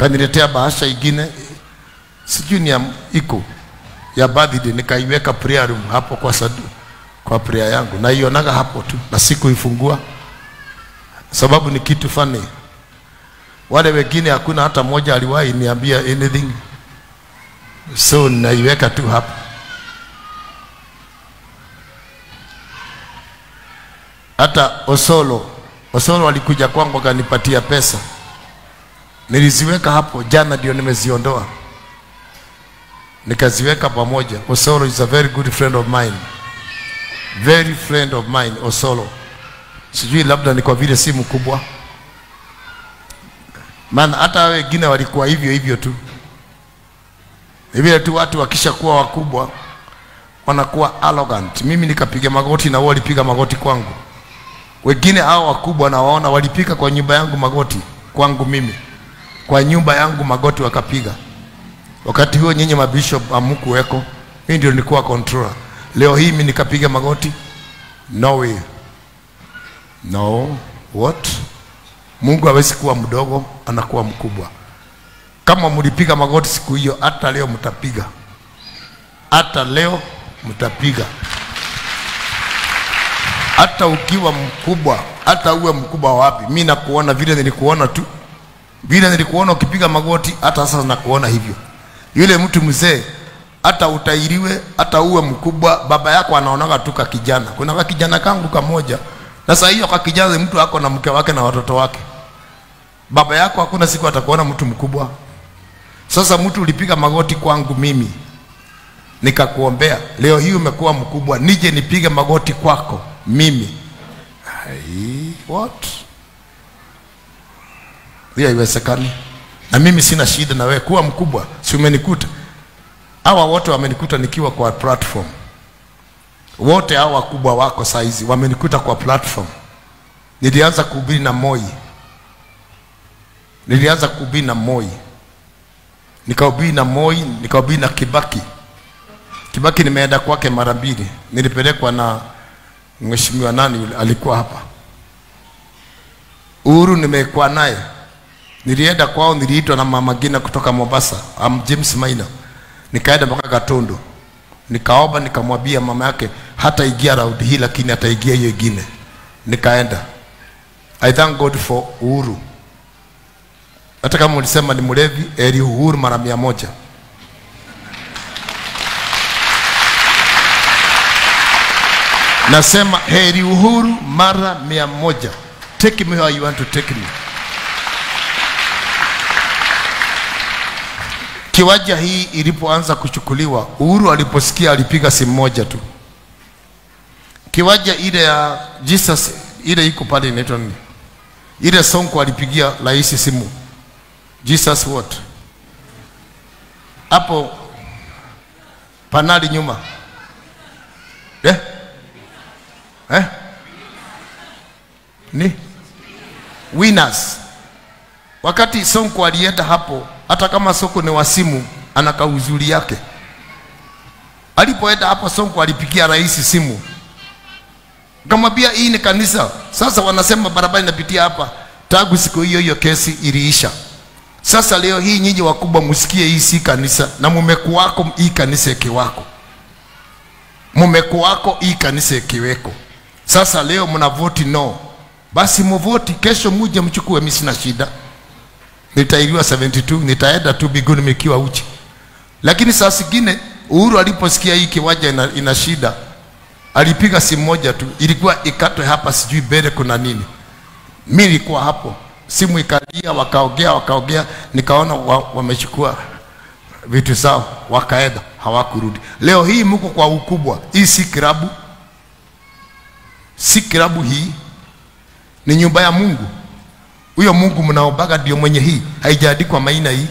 kaniletea bahasha ingine sijui ni ya iko ya birthday, nikaiweka prayer room hapo kwa sadu, kwa prayer yangu, naionaga hapo tu na sikuifungua sababu ni kitu funny. Wale wengine hakuna hata mmoja aliwahi niambia anything, so naiweka tu hapo. Hata Osolo, Osolo alikuja kwangu akanipatia pesa, niliziweka hapo jana, ndio nimeziondoa nikaziweka pamoja. Osolo is a very good friend of mine, very friend of mine Osolo. Sijui labda ni kwa vile si mkubwa, maana hata wengine walikuwa hivyo hivyo tu. Ni vile tu watu wakishakuwa wakubwa wanakuwa arrogant. Mimi nikapiga magoti na wao walipiga magoti kwangu. Wengine hao wakubwa nawaona walipiga kwa nyumba yangu magoti kwangu mimi, kwa nyumba yangu magoti wakapiga. Wakati huo nyinyi mabishop hamkuweko, mimi ndio nilikuwa controller. Leo hii mimi nikapiga magoti? No way. No, what? Mungu hawezi kuwa mdogo, anakuwa mkubwa. Kama mlipiga magoti siku hiyo, hata leo mtapiga, hata leo mtapiga, hata ukiwa mkubwa, hata uwe mkubwa wapi. Mi nakuona vile nilikuona tu, vile nilikuona ukipiga magoti, hata sasa nakuona hivyo. Yule mtu mzee, hata utairiwe, hata uwe mkubwa, baba yako anaonaga tu ka kijana. Kuna ka kijana kangu kamoja sasa hiyo kwa kijana mtu ako na mke wake na watoto wake. Baba yako hakuna siku atakuona mtu mkubwa. Sasa mtu ulipiga magoti kwangu mimi nikakuombea, leo hii umekuwa mkubwa, nije nipige magoti kwako mimi? Ai, what? Hiyo haiwezekani. Na mimi sina shida na wewe kuwa mkubwa, si umenikuta? Hawa wote wamenikuta nikiwa kwa platform wote hao wakubwa wako saizi wamenikuta kwa platform. Nilianza kuhubiri na Moi, nilianza kuhubiri na Moi, nikahubiri na Moi, nikahubiri na Kibaki. Kibaki nimeenda kwake mara mbili, nilipelekwa na mheshimiwa nani yule alikuwa hapa. Uhuru nimekuwa naye, nilienda kwao, niliitwa na mama Gina kutoka Mombasa, am James Maina, nikaenda mpaka Katondo nikaomba nikamwambia mama yake hata ingia raundi hii lakini ataingia hiyo ingine nikaenda i thank god for uhuru hata kama ulisema ni mlevi eri uhuru mara mia moja nasema heri uhuru mara mia moja take me where you want to take me kiwanja hii ilipoanza kuchukuliwa, Uhuru aliposikia alipiga simu moja tu. Kiwanja ile ya Jesus ile iko pale inaitwa nini? Ile Sonko alipigia rais simu. Jesus what? Hapo panali nyuma. Eh? Eh? Ni winners. Wakati Sonko alienda hapo hata kama Sonko ni wasimu, ana kauzuri yake. Alipoenda hapo, Sonko alipigia rais simu, kamwambia hii ni kanisa. Sasa wanasema barabara inapitia hapa. Tangu siku hiyo hiyo kesi iliisha. Sasa leo hii nyinyi wakubwa msikie, hii si kanisa, na mumekuwako hii kanisa ikiwako, mumekuwako hii kanisa ikiweko. Sasa leo mnavoti no, basi muvoti, kesho muje mchukue, mimi sina shida nitairiwa 72 nitaenda tu biguni mikiwa uchi. Lakini saa zingine Uhuru aliposikia hii kiwanja ina, ina shida, alipiga simu moja tu, ilikuwa ikatwe hapa, sijui mbele kuna nini. Mimi nilikuwa hapo, simu ikalia, wakaongea wakaongea, nikaona wa, wamechukua vitu zao wakaenda, hawakurudi. Leo hii mko kwa ukubwa, hii si kilabu, si kilabu, hii ni nyumba ya Mungu huyo Mungu mnaombaga ndio mwenye hii, haijaandikwa maina hii.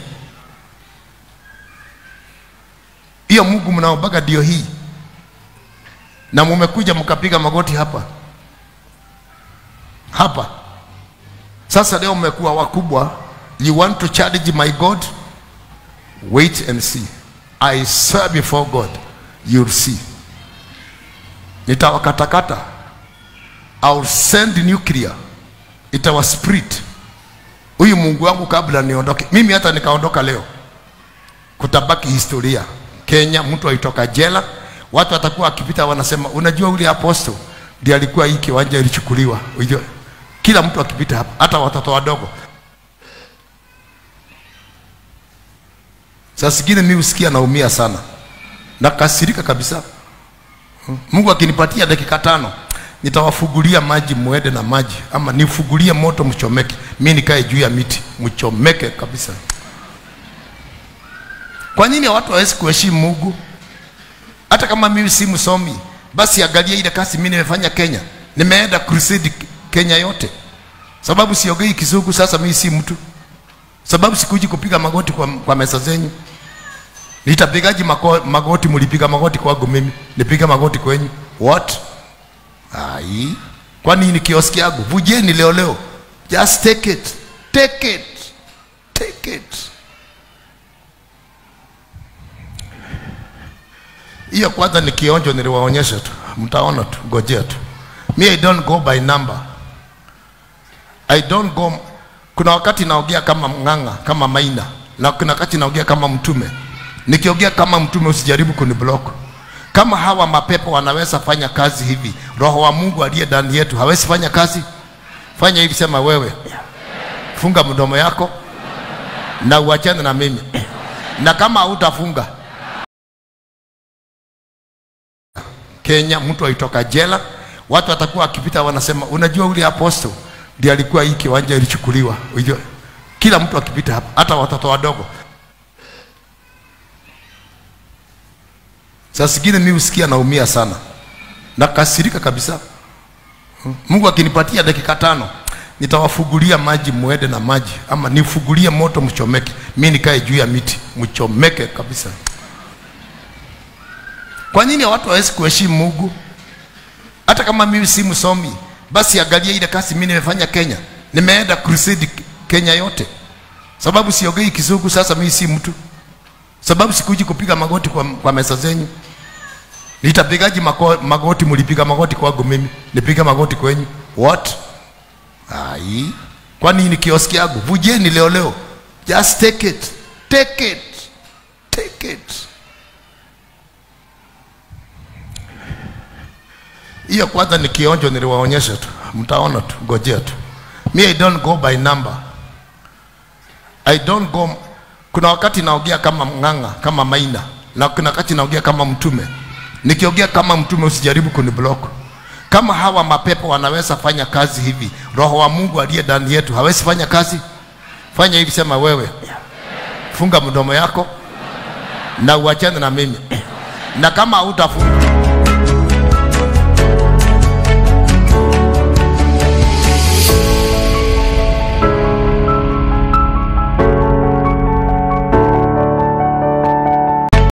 Hiyo Mungu mnaombaga ndio hii, na mumekuja mkapiga magoti hapa hapa. Sasa leo mmekuwa wakubwa, you want to challenge my God? Wait and see. I swear before God, you'll see. Nitawakatakata. I'll send nuclear itawa split huyu Mungu wangu kabla niondoke. Mimi hata nikaondoka leo, kutabaki historia. Kenya mtu aitoka jela, watu watakuwa akipita wanasema, unajua ule apostle ndiye alikuwa hii kiwanja ilichukuliwa. Unajua, kila mtu akipita hapa, hata watoto wadogo. Saa zingine mimi husikia naumia sana, nakasirika kabisa. Mungu akinipatia dakika tano nitawafugulia maji muende na maji, ama nifugulie moto mchomeke, mi nikae juu ya miti mchomeke kabisa. Kwa nini watu hawezi kuheshimu Mungu? Hata kama mimi si msomi, basi angalia ile kazi mimi nimefanya Kenya. Nimeenda crusade Kenya yote, sababu siogei kizungu. Sasa mimi si mtu, sababu sikuji kupiga magoti kwa, kwa meza zenyu. Nitapigaji mako, magoti? Mlipiga magoti kwangu mimi, nipiga magoti kwenyu? What? Ai, kwani ni kioski yangu? Vujeni leo leo, just take it, take it, take it. Hiyo kwanza ni kionjo, niliwaonyesha tu, mtaona tu, ngojea tu. Me I don't go by number, I don't go. Kuna wakati naongea kama mng'ang'a, kama maina, na kuna wakati naongea kama mtume. Nikiongea kama mtume, usijaribu kuniblock. Kama hawa mapepo wanaweza fanya kazi hivi, roho wa Mungu aliye ndani yetu hawezi fanya kazi? Fanya hivi, sema wewe, funga mdomo yako na uachane na mimi, na kama hautafunga Kenya mtu aitoka jela, watu watakuwa akipita wanasema, unajua ule apostle ndiye alikuwa hii kiwanja ilichukuliwa. Unajua, kila mtu akipita hapa, hata watoto wadogo. Saa zingine mimi husikia naumia sana, nakasirika kabisa. Mungu akinipatia dakika tano nitawafugulia maji muende na maji, ama nifugulie moto mchomeke, mi nikae juu ya miti mchomeke kabisa. Kwa nini watu hawezi kuheshimu Mungu? Hata kama mimi si msomi, basi angalia ile kazi mimi nimefanya Kenya. Nimeenda crusade Kenya yote, sababu siogei kizungu. Sasa mimi si mtu, sababu sikuji kupiga magoti kwa, kwa meza zenyu. Nitapigaji mako, magoti? Mlipiga magoti kwangu mimi, nipiga magoti kwenyu? What? Ai, kwani ni kioski yangu? Vujeni leo leo, just take it, take it, take it. Hiyo kwanza ni kionjo, niliwaonyesha tu, mtaona tu, ngojea tu. Me I don't go by number, I don't go. Kuna wakati naongea kama mng'ang'a, kama maina, na kuna wakati naongea kama mtume. Nikiongea kama mtume, usijaribu kuniblock. Kama hawa mapepo wanaweza fanya kazi hivi, roho wa Mungu aliye ndani yetu hawezi fanya kazi? Fanya hivi, sema wewe, funga mdomo yako na uachane na mimi, na kama hautafunga